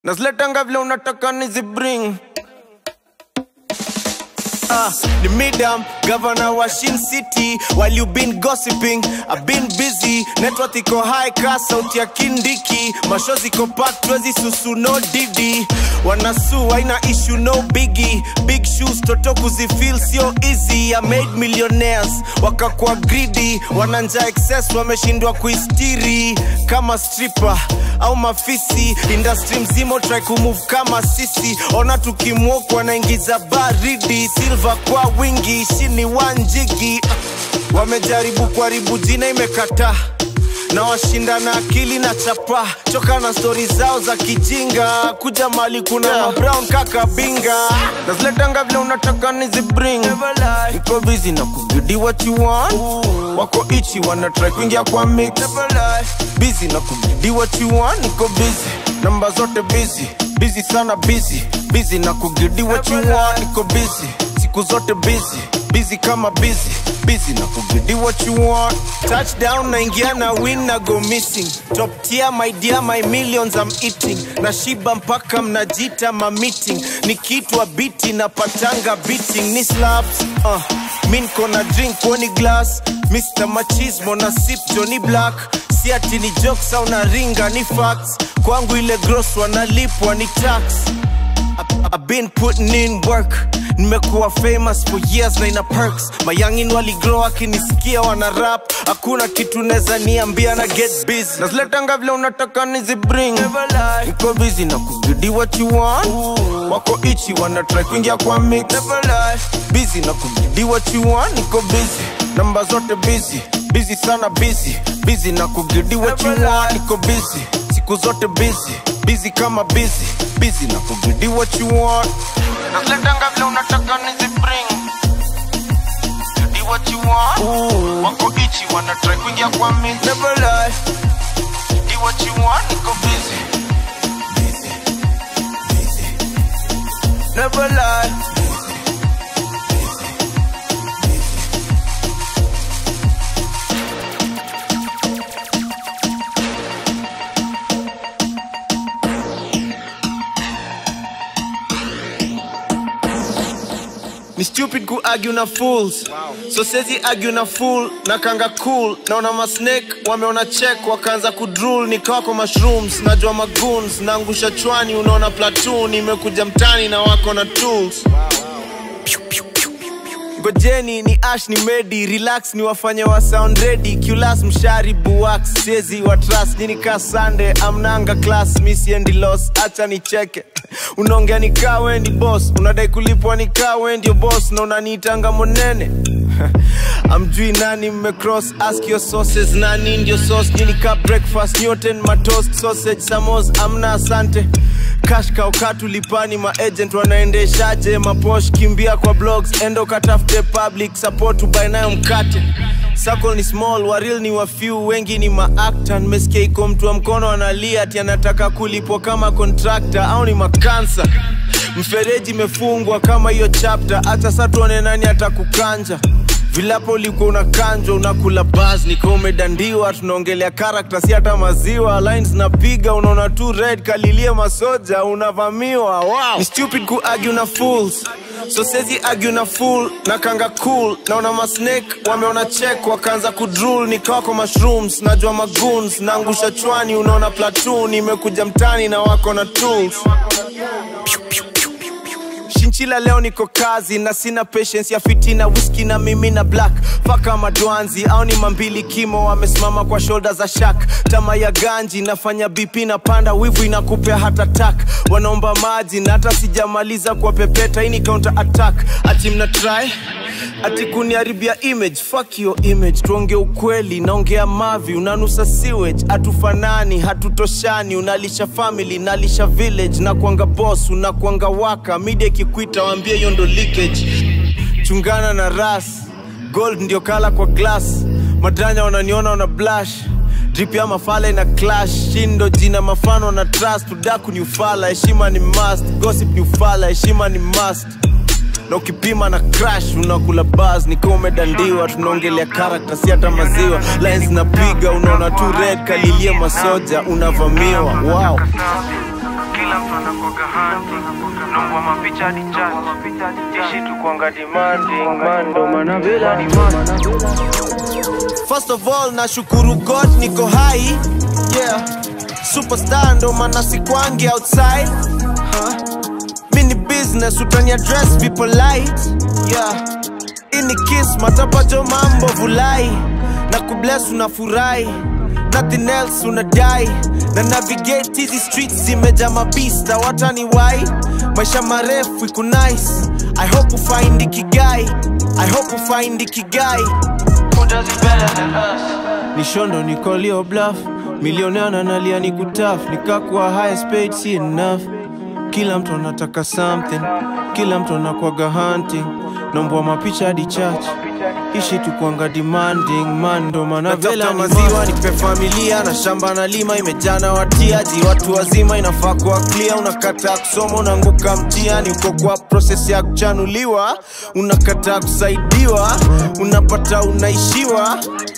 naziletanga vile unataka nizibring Ah, ni midam governor wa Shin City while you been gossiping I've been busy network iko high ka sauti ya kindiki mashozi iko packed twezi susu no didi wanasu haina issue no biggie big shoes toto kuzifeel sio easy I made millionaires wakakuwa greedy wananja excess wameshindwa kuistiri kama stripper au mafisi industry mzima try kumove kama sisi ona tukimwok wanaingiza baridi silva kwa wingi shini wanjigi wamejaribu kuharibu jina imekataa na washinda na akili na chapa choka na stori zao za kijinga kuja mali kuna yeah. brown kaka binga naziletanga vile unataka nizibring iko busy na kubidi what you want wako ichi wana try kuingia kwa mix busy na kubidi what you want niko busy namba zote busy busy sana busy busy na kugidi what you want niko busy siku zote busy busy kama busy busy na kugidi what you want touchdown naingia na win na go missing top tier my dear my millions I'm eating na shiba mpaka mnajita ma meeting nikitwa biti na patanga beating ni slaps uh, mi nko na drink woni glass Mr. Machismo na sip Johnny Black si ati ni jokes au na ringa ni facts kwangu ile gross wanalipwa ni tax I- I've been putting in work nimekuwa famous for years na ina perks mayangin waligrow akinisikia wana rap hakuna kitu neza niambia na get busy naziletanga vile unataka nizibring iko busy na kubidi what you want wako ichi wana try kuingia kwa mix busy na kubidi what you want niko busy namba zote busy busy sana busy busy na kugidi what you want niko busy siku zote busy busy kama busy busy na kugidi what you want naziletanga vile unataka nizibring Gidi what you want wako ichi wana try kuingia kwa mix never lie Gidi what you want niko busy busy busy never lie ni stupid ku argue na fools so sezi argue na fool na kanga cool naona masnake wameona check wakaanza kudrul nikawako mushrooms najua magoons naangusha chwani unaona platoon imekuja mtani na wako na tools ngojeni ni ash ni medi relax ni wafanye wa sound ready culas mshari buwax sezi wa trust nini ka sande amnanga class misiendi los acha nicheke unaongea ni kaa wendi boss unadai kulipwa ni kaa wendio boss na unaniitanga monene amjui nani mmecross ask your sources nani ndio sauce nini ka breakfast newton matoast sausage samos amna asante cash kaukatu lipani maagent wanaendeshaje maposh kimbia kwa blogs endo katafute public support ubae nayo mkate Circle ni small waril ni wa few wengi ni maakta nimesikia iko mtu wa mkono analia ati anataka kulipwa kama contractor au ni makansa mfereji imefungwa kama hiyo chapter hata sa tuone nani atakukanja vilapo ulikuwa unakanjwa unakula bas nika umedandiwa tunaongelea karakta si hata maziwa lines napiga unaona tu red kalilie masoja unavamiwa wow. ni stupid ku argue na fools so sezi argue na fool na kanga cool naona masnake wameona check wakaanza kudrul nikawako mushrooms najua magoons naangusha chwani unaona platoon imekuja mtani na wako na tools shinchila leo niko kazi na sina patience ya fitina whisky na mimi na black faka madwanzi au ni mambili kimo wamesimama kwa shoulder za shak tama ya ganji nafanya bp na panda wivu inakupea hata tak wanaomba maji na hata sijamaliza kwa pepeta hii ni counter attack ati mna try ati kuniharibia image fuck your image tuonge ukweli naongea mavi unanusa sewage hatufanani hatutoshani unalisha family nalisha village na kuanga boss unakuanga waka media ikikwita waambie hiyo ndo leakage chungana na ras gold ndio kala kwa glass madanya wananiona wana blush drip ya mafala ina clash shindo jina mafano na trust udaku ni ufala heshima ni must gossip ni ufala heshima ni must na ukipima na crash unakula bas nikiwa umedandiwa tunaongelea karakta si hata maziwa lines napiga unaona tu red kalilie masoja unavamiwa wow kila mtu anakuwaga hanti nongwa mapicha hadi chat ishi tukwanga demanding man ndo maana vela ni man First of all nashukuru God niko hai yeah superstar ndo maana sikwangi outside huh? mini business utani address be polite yeah ini kiss matapajo mambo vulai na kubless unafurahi nothing else unadai na navigate hizi streets zimeja mabista watani wai maisha marefu iku nice i hope ufind ikigai i hope ufind ikigai Who does it better than us? ni shondo nikolio bluff milionea nalia ni kutaf nikakuwa highest paid si enough kila mtu anataka something kila mtu anakwaga hunting nombwa mapicha hadi church ishi tukwanga demanding man ndo maana vela maziwa nipe familia na shamba na lima imejana watiaji watu wazima inafaa kuwa clear unakataa kusoma unaanguka mtiani uko kwa proses ya kuchanuliwa unakataa kusaidiwa unapata unaishiwa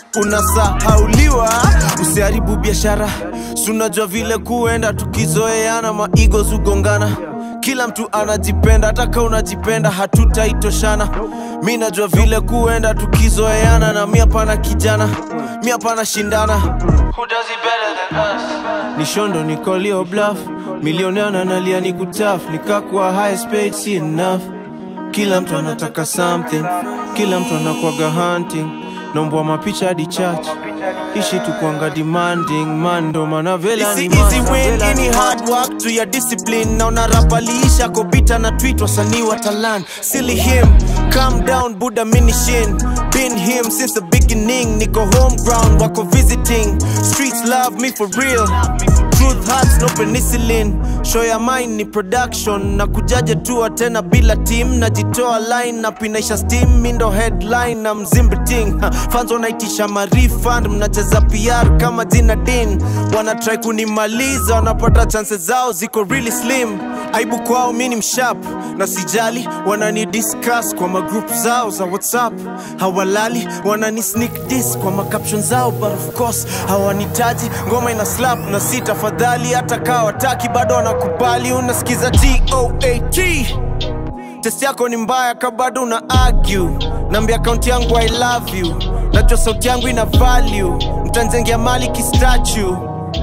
unasahauliwa usiharibu biashara sunajua vile kuenda tukizoeana maigo zugongana kila mtu anajipenda hata ka unajipenda hatutaitoshana mi najua vile kuenda tukizoeana na mi hapana kijana mi hapana shindana Who does it better than us? ni shondo nikolio bluff milioneana nalia ni kutaf nikakuwa highest paid si enough kila mtu anataka something kila mtu anakwaga hunting nombwa mapicha hadi church ishi tukwanga demanding man ndo maana vela ni easy win any hard work to your discipline na unarapaliisha kopita na tweet wasanii wa talan silly him calm down buddha minishin been him since the beginning niko home ground wako visiting streets love me for real truth hurts no penicillin show ya mine ni production na kujaje tua tena bila team najitoa line na pinaisha steam mindo headline na mzimbiting Ha, fans wanaitisha marifund mnacheza pr kama jina din wanatrai kunimaliza wanapata chances zao ziko really slim aibu kwao mi ni mshap na sijali wanani discuss kwa magroup zao za whatsapp hawalali wanani sneak dis kwa macaption zao but of course hawanitaji ngoma ina slap na si tafadhali hata kaa wataki bado wanakubali unasikiza toat test yako ni mbaya ka bado una argue nambia akaunti yangu i love you najua sauti yangu ina value mtanzengea mali kistatue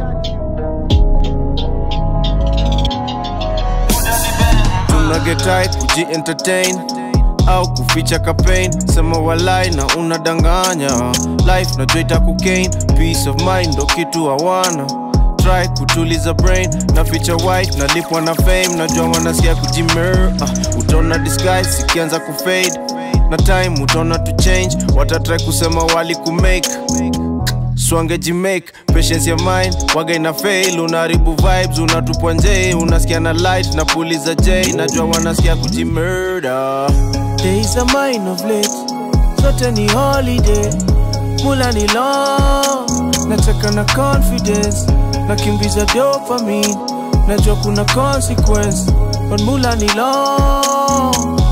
tunagetai kuji entertain au kuficha campaign sema walai na unadanganya life najua itakukain peace of mind ndo kitu hawana try kutuliza brain na ficha white nalipwa na fame najua wanasikia kujimer uh, utaona disguise ikianza kufade na time utaona to change watatry kusema wali kumake swangejimake patience ya mind waga ina fail unaharibu vibes unatupwa nje unasikia na light na puliza j najua wanasikia kujimurder days are mine of late zote ni holiday mula ni long nacheka na confidence nakimbiza dopamine najua kuna consequence but mula ni long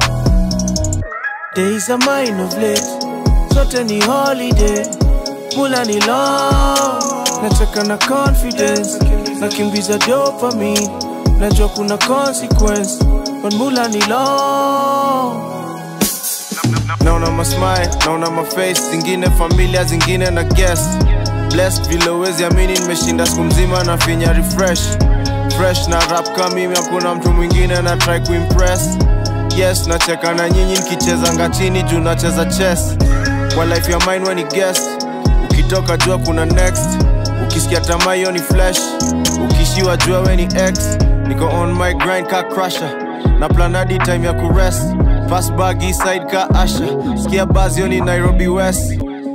days are mine of late zote ni holiday mula ni long nacheka na confidence nakimbiza dopamine najua kuna consequence but mula ni long naona masmile naona maface zingine familia zingine na guest blessed vile uwezi amini nimeshinda siku mzima na finya refresh fresh na rap kama mimi hakuna mtu mwingine na try kuimpress yes nacheka na nyinyi nikicheza ngachini juu nacheza chess kwa life ya mine when ni guest ukitoka jua kuna next ukisikia tamaa hiyo ni flash ukishiwa jua we ni x niko on my grind ka crusher na plan hadi time ya kurest fast bag east side ka asha sikia buzz hiyo ni nairobi west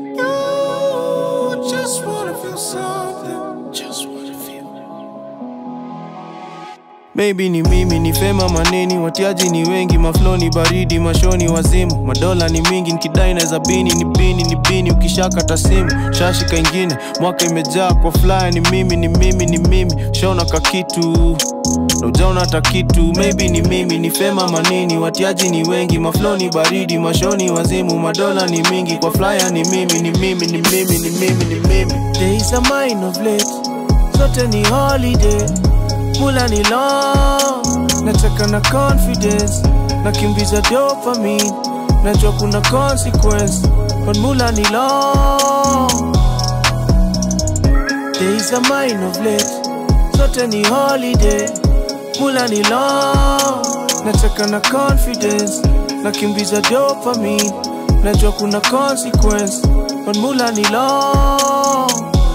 just wanna feel something just wanna feel Maybe ni mimi ni fema maneni, watiaji ni wengi, maflo ni baridi, mashoni wazimu, madola ni mingi, nikidai naweza bini ni bini ni bini, ukishakata simu shashika ingine, mwaka imejaa kwa fly, ni mimi ni mimi ni mimi, shaona ka kitu na ujaona hata kitu, maybe ni mimi ni fema maneni, watiaji ni wengi, maflo ni baridi, mashoni wazimu, madola ni mingi, kwa flyer ni mimi ni mimi ni mimi ni mimi ni mimi, days are mine of late, zote ni holiday mula ni long nataka na confidence nakimbiza dopamine najua kuna consequence but mula ni long days are mine of late zote ni holiday mula ni long nataka na confidence nakimbiza dopamine najua kuna consequence but mula ni long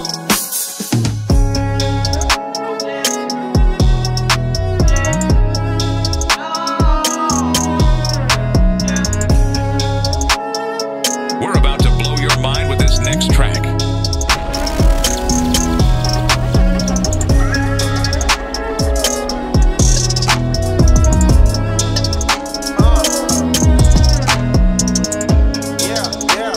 We're about to blow your mind with this next track. yeah, yeah.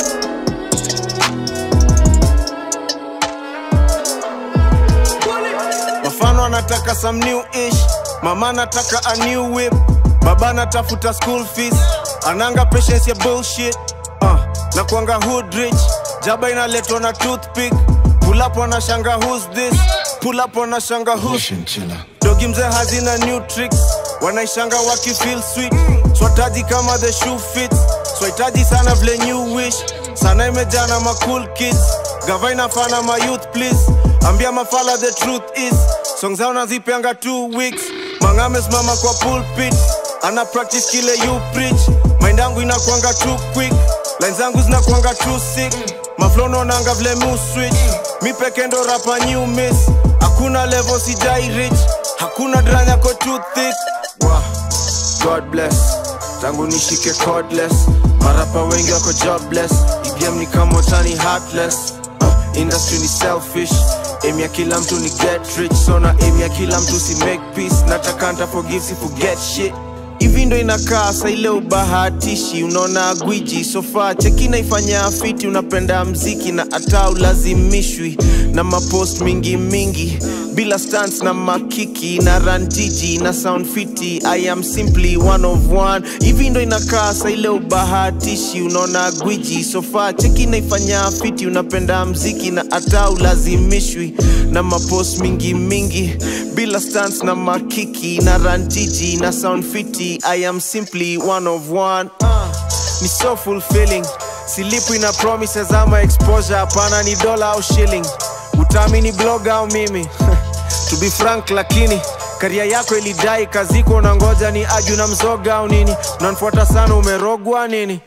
Mafano anataka some new ish, mama anataka a new whip, baba anatafuta school fees, ananga patience ya bullshit. Uh, na kuanga hood rich, jaba inaletwa na toothpick, pull up wanashanga who's this, pull up wanashanga who's dogi mzee hazina new tricks wanaishanga waki feel sweet swataji kama the shoe fits swahitaji sana vile new wish sana imejana ma cool kids gava inafana ma youth please ambia mafala the truth is song zao nazipeanga two weeks mangame simama kwa pulpit ana practice kile you preach mind yangu inakwanga too quick line zangu zinakwanga too sick maflono nanga vile mu switch mi peke ndo rapa new miss hakuna level sijai rich hakuna dranya ko too thick wow. god bless tangu nishike cordless marapa wengi wako jobless igame ni kama tani heartless uh, industry ni selfish aim ya kila mtu ni get rich so na aim ya kila mtu si make peace nataka nta forgive si forget shit hivi ndo inakaa sa ile ubahatishi unaona gwiji sofa cheki naifanya fiti unapenda mziki na hata ulazimishwi na mapost mingi mingi bila stans na makiki na ranjiji na sound fiti i am simply one of one hivi ndo inakaa sa ile ubahatishi unaona gwiji sofa cheki naifanya fiti unapenda mziki na hata ulazimishwi na mapost mingi mingi bila stans na makiki na ranjiji na sound fiti i am simply one of one uh, ni so fulfilling silipwi na promises ama exposure hapana ni dola au shilling utaamini blog au mimi to be frank lakini karia yako ilidai kaziko unangoja ni aju na mzoga au nini unanifuata sana umerogwa nini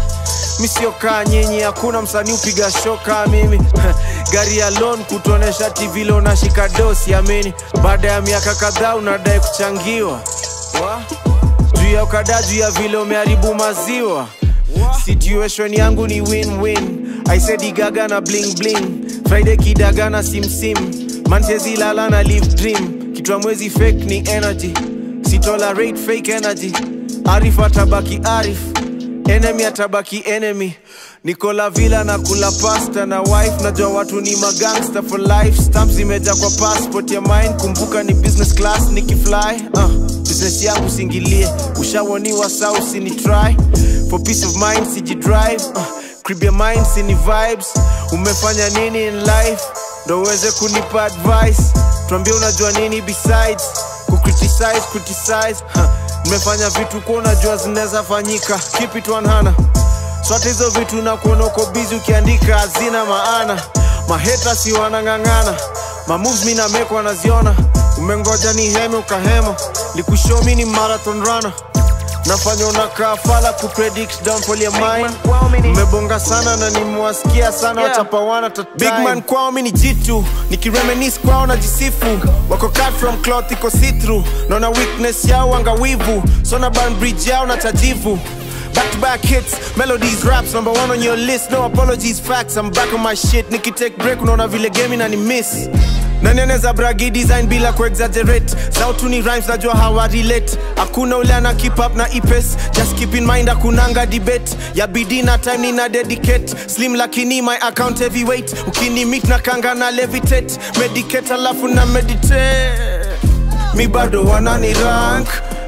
mi sio kaa nyinyi hakuna msanii upiga shoka mimi gari ya loan kutuonesha tv lo unashika dosi amini baada ya miaka kadhaa unadai kuchangiwa Wa? juu ya ukada juu ya vile umeharibu maziwa situation yangu ni win-win aisedigaga na bling bling friday kidaga na simsim manchezilala na live dream kitwa mwezi fake ni energy sitolerate fake energy arif atabaki arif enemy atabaki enemy nikola vila na kula pasta na wife najua watu ni magangster for life stamp zimeja kwa passport ya mine kumbuka ni business class nikifly uh, business yangu singilie ushawoniwa saa usini try for peace of mind sijidrive uh, crib ya mind sini vibes umefanya nini in life ndo uweze kunipa advice tuambie unajua nini besides kucriticize criticize huh. nimefanya vitu kuwa unajua zinaweza fanyika keep it 100 swata hizo vitu na kuona uko bizi ukiandika hazina maana maheta si wanang'ang'ana mamoves mi nameko wanaziona umengoja ni heme ukahema likushomi ni marathon runner nafanya unakaa fala kupredict downfall ya mine mmebonga sana na nimewasikia sana yeah. wachapawana big man kwao mi ni jitu nikiremenis kwao na jisifu wako cut from cloth iko see-through naona weakness yao angawivu so na ban bridge yao na tajivu Back to back hits, melodies, raps, number one on your list. No apologies, facts. I'm back on my shit. Nikki take break, unaona vile game na ni miss. nani anaweza bragi design bila kuexaggerate sautu ni rhymes najua hawa relate hakuna ule ana keep up na ipes just keep in mind akunanga debate ya bidii na time nina dedicate slim lakini my account heavyweight ukini meet na kanga na levitate medicate alafu na meditate mi bado wanani rank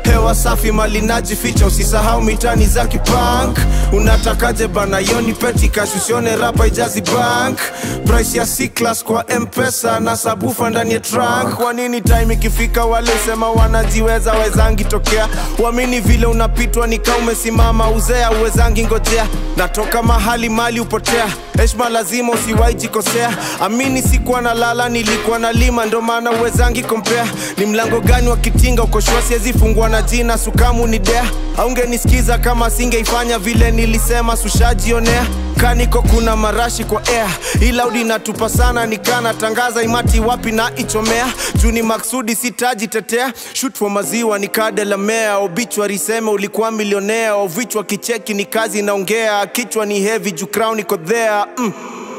hewa safi mali najificha usisahau mitani za kipank unatakaje bana yoni peti cash usione rapa ijazi bank price ya C-class kwa mpesa na sabufa ndani ya trunk kwa nini time ikifika wale sema wanajiweza wezangi tokea uamini vile unapitwa nika umesimama uzea uwezangi ngojea natoka mahali mali upotea heshma lazima usiwai jikosea amini sikuwa na lala nilikuwa na lima ndo maana uwezangi kompea ni mlango gani wa kitinga ukoshua siwezi fungua na jina sukamu ni dea aungenisikiza kama singeifanya vile nilisema sushajionea kaniko kuna marashi kwa air ilaudi natupa sana nikana tangaza imati wapi na ichomea juu ni maksudi sitajitetea shut for maziwa nikadelamea obichwa seme ulikuwa milionea ovichwa kicheki ni kazi inaongea kichwa ni heavy juu crown iko there mm.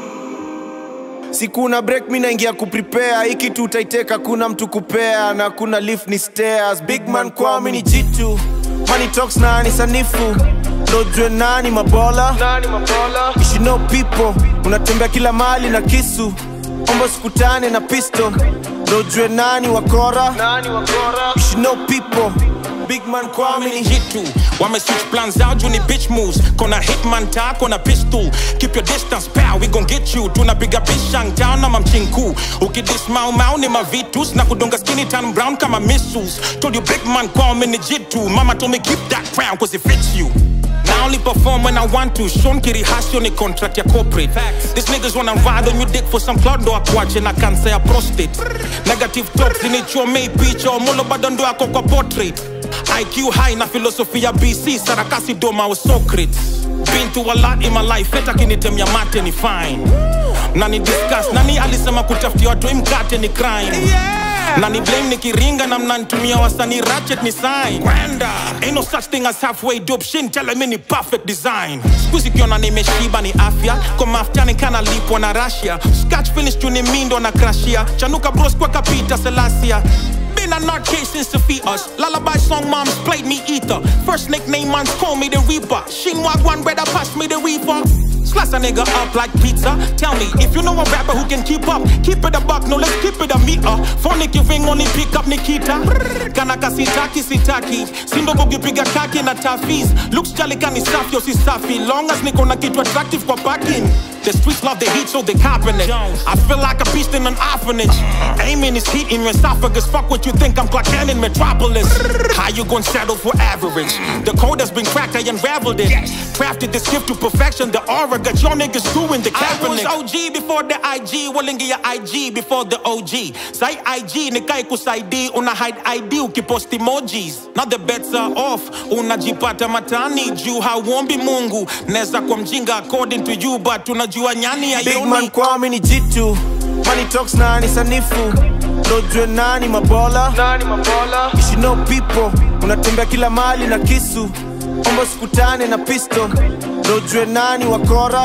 sikuna break mi naingia kuprepare hiki tu utaiteka kuna mtu kupea na kuna lift ni stairs big man kwao mi ni jitu money talks na ni sanifu ndojue nani mabola You should know people unatembea kila mali na kisu ombo sikutane na pisto ndojue nani wakora You should know people big man kwao mi ni jitu wame switch plans out juu ni bitch moves kona hitman ta kona pistol keep your distance pal we gon get you tunapiga bishang town na mamchinku ukidis mau mau ni mavitus na kudunga skinny tan brown kama missiles told you big man kwao mi ni jitu mama told me keep that crown cause it fits you I only perform when I want to. Sean Kiri Hasio ni contract ya corporate. These niggas wanna ride on your dick for some cloud ndo akuache na kansa ya prostate. Negative talks zinichomei picha omulo bado ndo ako kwa portrait. IQ high na philosophy ya BC sarakasi doma wa Socrates. Been through a lot in my life, hata kinitemia mate ni fine. Nani discuss, nani alisema kutafutia watu imkate ni crime. Nani blame nikiringa na mnanitumia wasanii ratchet ni sign. Kwenda. Ain't no such thing as halfway dope shin tell me ni perfect design. Squeeze kiona nimeshiba ni afya, kwa mafuta ni kana lipwa na Russia. Scratch finish tu ni mindo na crashia. Chanuka bros kwa kapita Selassie. Been a nut case since the fetus. Lullaby song moms played me ether. First nickname mans call me the Reaper. Shinwag one brother pass me the reefer. Slice a nigga up like pizza. Tell me if you know a rapper who can keep up. Keep it a buck, no let's keep it a meter. Phonic you ring only pick up Nikita. Kanaka sitaki sitaki. Simba bugipiga kaki na tafis. Looks jolly kani safi yo si safi. Long as niko na kitu attractive kwa parking. The streets love the heat so they copping it. I feel like a beast in an orphanage. Aiming is heat in your esophagus. Fuck what you think I'm Clark Kent in Metropolis. How you gonna settle for average? The code has been cracked, I unraveled it. Crafted this gift to perfection. The aura got your niggas doing the Kaepernick. I was OG before the IG. Walingi ya IG before the OG. Say IG nikai kusaidi. Una hide ID ukipost emojis. Now the bets are off. Unajipata matani juu hauombi Mungu. Neza kwa mjinga according to you but unajua nyani ya big man kwao mi ni jitu money talks na ni sanifu ndojue nani mabola You should know people unatembea kila mali na kisu ombo sikutane na pisto ndojue nani wakora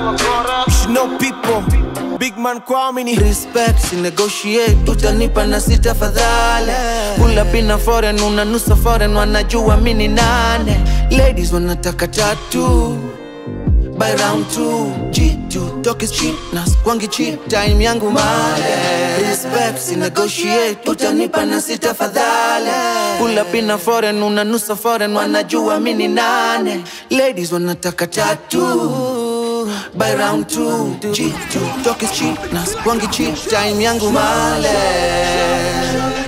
You should know people big man kwao mi ni respect si negotiate utanipa na sita fadhale pula pina foreign unanusa foreign wanajua mini nane ladies wanataka tatu by round two G2 talk is cheap na kwangi cheap time yangu male respect si negotiate utanipa na sita fadhale pula pina foreign unanusa foreign wanajua mini nane ladies wanataka tatu by round two G2 talk is cheap na kwangi cheap time yangu male